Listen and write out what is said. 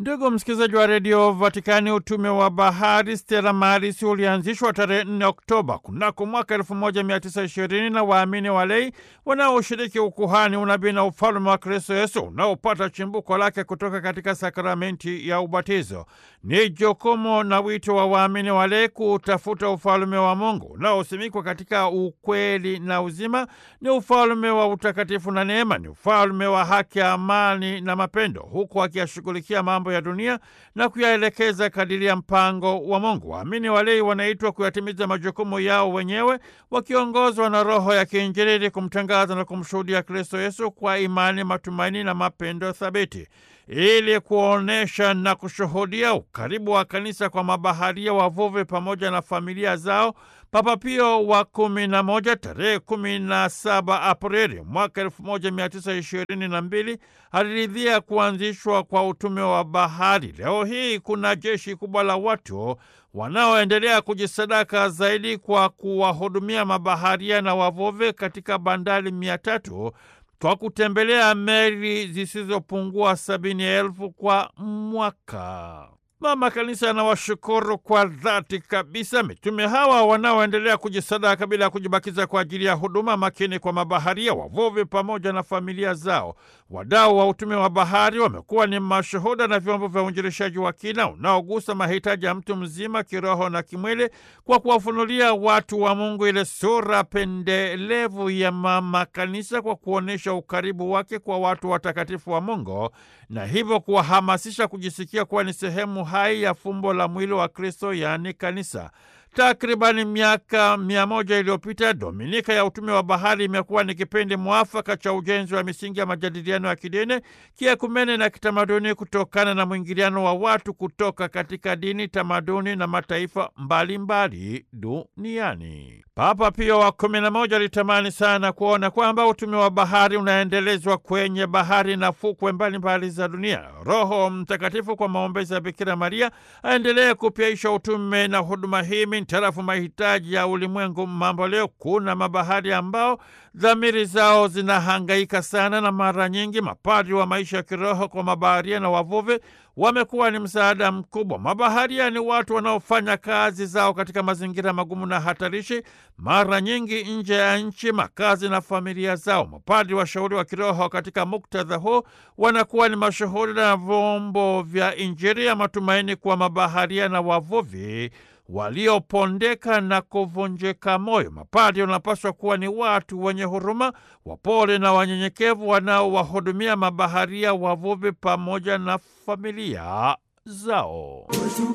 Ndugu msikilizaji wa redio Vatikani, utume wa bahari Stella Maris ulianzishwa tarehe 4 Oktoba kunako mwaka 1920 na waamini walei wanaoshiriki ukuhani, unabii na ufalume wa Kristo Yesu unaopata chimbuko lake kutoka katika sakramenti ya ubatizo. Ni jukumu na wito wa waamini walei kutafuta ufalume wa Mungu unaosimikwa katika ukweli na uzima. Ni ufalume wa utakatifu na neema, ni ufalume wa haki, amani na mapendo, huku akiyashughulikia mambo ya dunia na kuyaelekeza kadiri ya mpango wa Mungu. Waamini walei wanaitwa kuyatimiza majukumu yao wenyewe wakiongozwa na Roho ya kiinjili kumtangaza na kumshuhudia Kristo Yesu kwa imani, matumaini na mapendo thabiti ili kuonyesha na kushuhudia ukaribu wa kanisa kwa mabaharia, wavuvi pamoja na familia zao. Papa Pio wa kumi na moja tarehe kumi na saba Aprili mwaka elfu moja mia tisa ishirini na mbili aliridhia kuanzishwa kwa utume wa bahari. Leo hii kuna jeshi kubwa la watu wanaoendelea kujisadaka zaidi kwa kuwahudumia mabaharia na wavuvi katika bandari mia tatu kwa kutembelea meli zisizopungua sabini elfu kwa mwaka. Mama Kanisa anawashukuru kwa dhati kabisa mitume hawa wanaoendelea kujisadaka bila ya kujibakiza kwa ajili ya huduma makini kwa mabaharia, wavuvi pamoja na familia zao. Wadau wa utume wa bahari wamekuwa ni mashuhuda na vyombo vya uinjilishaji wa kina unaogusa mahitaji ya mtu mzima kiroho na kimwili, kwa kuwafunulia watu wa Mungu ile sura pendelevu ya Mama Kanisa, kwa kuonyesha ukaribu wake kwa watu watakatifu wa Mungu na hivyo kuwahamasisha kujisikia kuwa ni sehemu hai ya fumbo la mwili wa Kristo, yaani kanisa. Takribani miaka mia moja iliyopita Dominika ya utume wa bahari imekuwa ni kipindi mwafaka cha ujenzi wa misingi ya majadiliano ya kidini, kiekumene na kitamaduni kutokana na mwingiliano wa watu kutoka katika dini, tamaduni na mataifa mbalimbali duniani. Papa Pio wa kumi na moja alitamani sana kuona kwamba utume wa bahari unaendelezwa kwenye bahari na fukwe mbalimbali za dunia. Roho Mtakatifu kwa maombezi ya Bikira Maria aendelee kupyaisha utume na huduma hii mintarafu mahitaji ya ulimwengu mambo leo. Kuna mabahari ambao dhamiri zao zinahangaika sana, na mara nyingi mapadri wa maisha ya kiroho kwa mabaharia na wavuvi wamekuwa ni msaada mkubwa. Mabaharia ni watu wanaofanya kazi zao katika mazingira magumu na hatarishi, mara nyingi nje ya nchi, makazi na familia zao. Mapadri washauri wa kiroho katika muktadha huu wanakuwa ni mashuhuda na vyombo vya Injili ya matumaini kwa mabaharia na wavuvi waliopondeka na kuvunjika moyo. Mapadri wanapaswa kuwa ni watu wenye huruma, wapole na wanyenyekevu, wanaowahudumia mabaharia, wavuvi pamoja na familia zao.